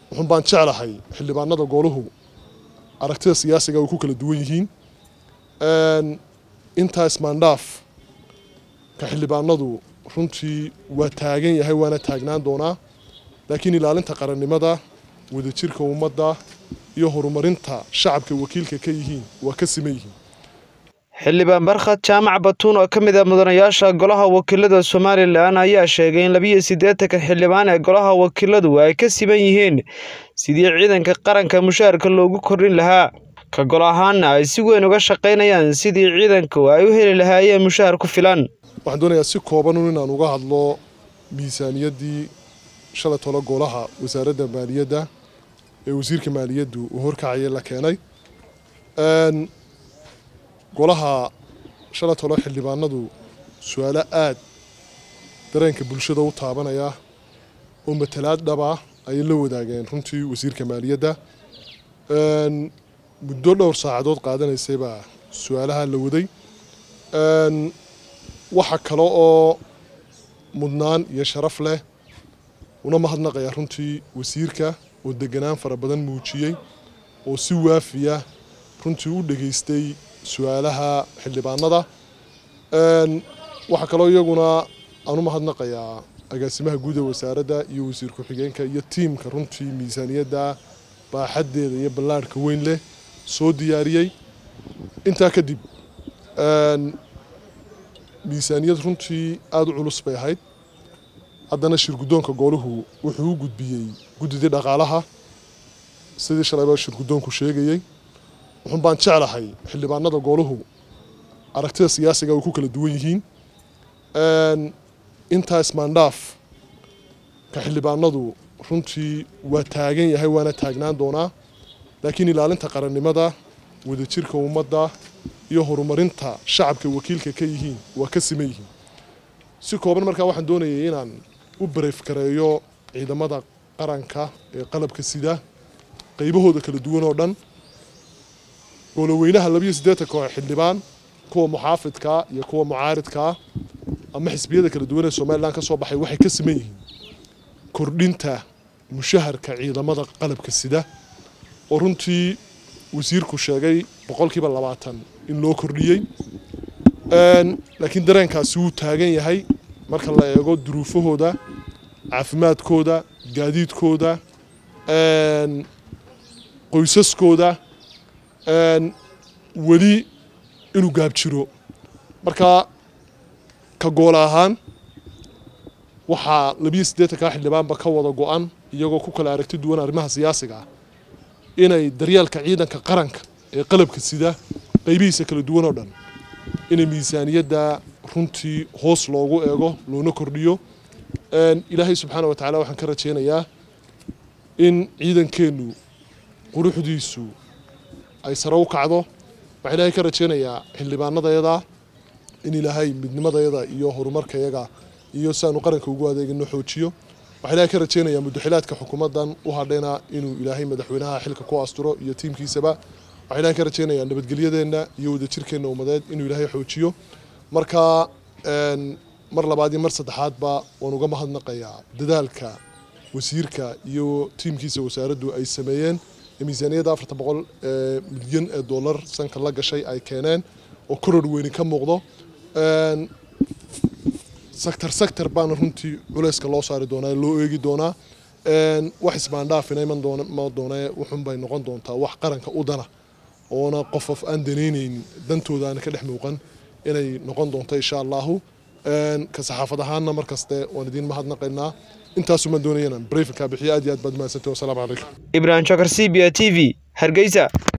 wuxun baan jeclahay xildhibaanada gooluhu aragtida siyaasiga way ku kala duwan yihiin intaa ismaandhaaf ka xildhibaanadu runtii waa taagan yahay waana taagnaan doonaa laakiin ilaalinta qarannimada wadajirka ummadda iyo horumarinta shacabka wakiilka ka yihiin waa ka siman yihiin xildhibaan barkhad jaamac batuun oo ka mid ah mudanayaasha golaha wakiilada somalilan ayaa sheegay in labiyo siddeetanka xildhibaan ee golaha wakiiladu ay ka siman yihiin sidii ciidanka qaranka mushaharka loogu kordhin lahaa ka gol ahaanna ay si weyn uga shaqaynayaan sidii ciidanku ay u heli lahaayeen mushahar ku filan waxaan doonayaa si koobanun inaan uga hadlo miisaaniyaddii shalay tolo golaha wasaaradda maaliyadda ee wasiirka maaliyaddu uu horkacaya la keenay golaha shalay tolo xildhibaanadu su-aalo aad dareenka bulshada u taabanaya oo matalaad dhaba ayay la wadaageen runtii wasiirka maaliyadda muddo dhowr saacadood qaadanaysay baa su-aalaha la waday waxa kale oo mudnaan iyo sharaf leh una mahadnaqaya runtii wasiirka oo deganaan fara badan muujiyey oo si waafiya runtii u dhageystay su-aalaha xildhibaanada waxaa kaloo iyaguna aan u mahadnaqayaa agaasimaha guud ee wasaaradda iyo wasiir ku-xigeenka iyo tiimka runtii miisaaniyadda baaxaddeeda iyo ballaadhka weyn leh soo diyaariyey intaa kadib miisaaniyad runtii aada u culus bay ahayd haddana shirguddoonka gooluhu wuxuu u gudbiyey guddidii dhaqaalaha sidii shalayba shirguddoonku sheegayey wuxun baan jeclahay xildhibaanada gooluhu aragtida siyaasiga way ku kala duwan yihiin intaa ismaandhaaf ka xildhibaanadu runtii waa taagan yahay waana taagnaan doonaa laakiin ilaalinta qarannimada wadajirka ummadda iyo horumarinta shacabka wakiilka ka yihiin waa ka siman yihiin si kooban markaa waxaan doonayay inaan u bareefkareeyo ciidamada qaranka ee qalabka sida qaybahooda kala duwan oo dhan gooloweynaha labiyo siddeetanka oo xildhibaan kuwa muxaafidkaa iyo kuwa mucaaridkaa ama xisbiyada kala duwan ee somalilan ka soo baxay waxay ka siman yihiin kordhinta mushaharka ciidamada qalabka sida oo runtii wasiirku sheegay boqolkiiba labaatan in loo kordhiyey laakiin dareenkaasi wuu taagan yahay marka la eego duruufahooda caafimaadkooda gaadiidkooda qoysaskooda weli inuu gaabjiro marka ka goola ahaan waxaa labiyo siddeetankaa xildhibaanba ka wada go-an iyagoo ku kala aragti duwan arrimaha siyaasiga ah inay daryeelka ciidanka qaranka ee qalabka sida qaybihiisa kala duwan oo dhan inay miisaaniyadda runtii hoos loogu eego loona kordhiyo ilaahay subxaana wa tacala waxaan ka rajaynayaa in ciidankeennu quruxdiisu ay sare u kacdo waxaan ilaahay ka rajaynayaa xildhibaanadayada in ilaahay midnimadayada iyo horumarkayaga iyo si aanu qaranka ugu adeegino xoojiyo waxaa ilaahay ka rajaynayaa mudaxilaadka xukuumaddan u hadhayna inuu ilaahay madaxweynaha xilka ku asturo iyo tiimkiisaba waxaa ilaahay ka rajaynayaa nabadgelyadeenna iyo wadajirkeenna ummadeed inuu ilaahay xoojiyo marka mar labaad iyo mar saddexaadba waan uga mahadnaqayaa dadaalka wasiirka iyo tiimkiisa wasaaraddu ay sameeyeen ee miisaaniyadda afarta boqol milyan ee dollar sanka la gashay ay keeneen oo koror weyni ka muuqdo sector sector baana runtii culeyska loo saari doonaa loo eegi doonaa wax isbaandhaafina iman doona ma doonee wuxun bay noqon doontaa wax qaranka u dana oona qof of aan danaynayn dantoodaana ka dhex muuqan inay noqon doonto insha allahu ka saxaafad ahaanna markaste waan idiin mahadnaqaynaa intaasumaan doonayana breyfinkaa bixiyo aad iyo aad baad mahadsantay wasalaamu calaykum ibrahim jokar c b a t v hargeysa